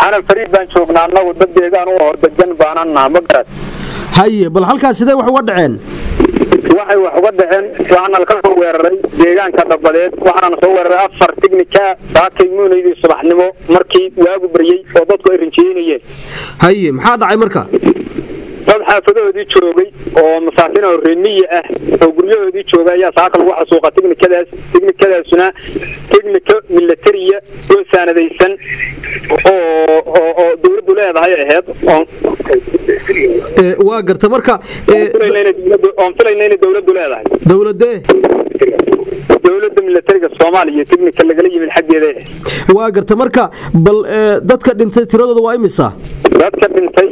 xanan fariid baan joognaa annagu dad deegaan u hor degan baanan naha ma garat haye bal halkaas sidee wax uga dhaceen waxay wax uga dhaceen waxaana laka soo weeraray deegaanka dhabadeed waxaana soo weeraray afar tignika saakay muunaydii subaxnimo markii waagu baryey oo dadku ay rinjiyeynayeen haye maxaa dhacay marka dad xaafadahoodii joogay oo masaakiin oo reemiya ah oo guryahoodii jooga ayaa saaka lagu xasuuqa tignikadaas tignikadaasuna tignika milatariya oo saanadaysan oo oo oo dawladdu leedahay ahayd oon Ee, waa garta marka ee, filayna inay dawladdu- oon filayna inay dawladdu leedahay dowladee dawladda milatariga soomaaliya tignika lagala yimid xaggeeda ah waa garta marka bal ee, dadka dhintay tiradooda waa imisa dadka dhintay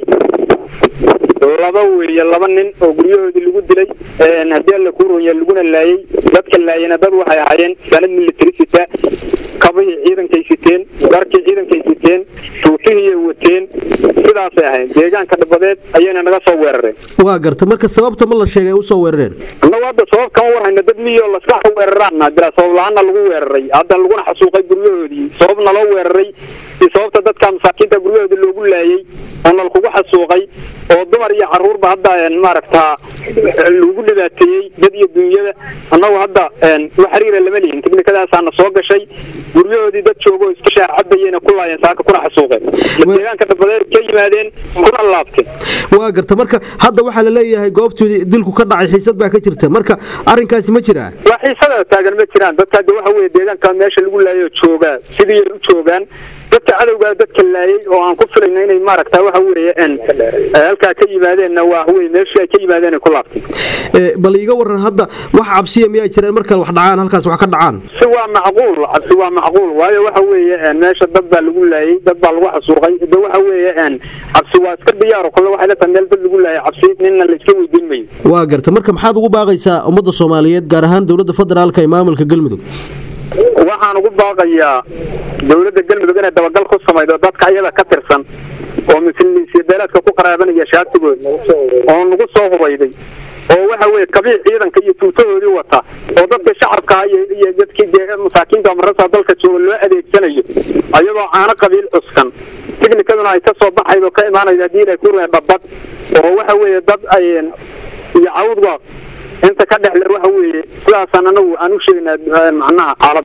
laba weeye laba nin oo guryahoodii lagu dilay een, haddii alla kuu ronya laguna laayey dadka laayena dad waxay ahaayeen sanad military sita kabihii ciidankay siteen dharkii ciidankay siteen tuutihii wateen sidaasay ahayn deegaanka dhabadeed ayayna naga soo weerareen waa garta marka sababta ma la sheegay ay u soo weerareen annagu hadda sabab kama warhayno dad miyoo laska weeraraana dira sabab la-aanna lagu weeraray hadda laguna xasuuqay guryahoodii sabab naloo weeraray iyo sababta dadka masaakiinta guryahoodii loogu laayey oo nalkugu xasuuqay oo dumar iyo caruurba hadda een, maaragtaa lagu dhibaateeyey dad iyo dunyada annagu hadda een, wax xiriira lama lihin tiknikadaasaana soo gashay guryahoodii dad joogo oo iska shaacabayena ku laayeen saaka kuna xasuuqeen Wa- deegaanka dhabadeed ka yimaadeen kuna laabteen waa garta marka hadda waxaa la leeyahay goobtii dilku ka dhacay xiisad baa ka jirta marka arrinkaasi ma jiraa waa xiisada taagan ma jiraan dadka de waxa weye deegaanka meesha lagu laayay oo joogaa sidii yar u joogaan dadka cadowgaa dadka laayay oo aan ku filayna inay maaragta waxa weeye een, eh, halkaa ka yimaadeenna waa weye meeshii ay ka yimaadeen ay ku laabtay Ee, bal iiga waran hadda wax cabsiya miyaa jireen marka wax dhacaan halkaas wax ka dhacaan si waa macquul cabsi waa macquul waayo waxa weeye een, meesha dad baa lagu laayay dad baa lagu xasuuqay de waxa weeye een, cabsi waa iska diyaaro kole waxay la tahay meel dad lagu laayay cabsi ninna la iska weydiin mayo waa garta marka maxaad ugu baaqaysaa ummadda soomaaliyeed gaar ahaan dowladda federaalka ee maamulka galmudug waxaan ugu baaqayaa dawladda galmudug inay dabagal ku samaydo dadka iyada ka tirsan oo mislisiyadeelaadka ku qaraabanaya shaatigood oo nagu soo hubayday oo waxa weye kabii ciidanka iyo tuutahoodii wata oo dadka shacabka iyo iyo dadkii dee masaakiinta marasa dalka jooga loo adeegsanayo ayadoo caano qabiil cuskan tiknikaduna ay ka soo baxayd oo ka imaanayda haddii ilay ku reen dhabad oo waxa weeye dad ay iyo cawdwa inta ka dhexle waxa weeye sidaasaan anagu aan u sheegnaa macnaha xaalad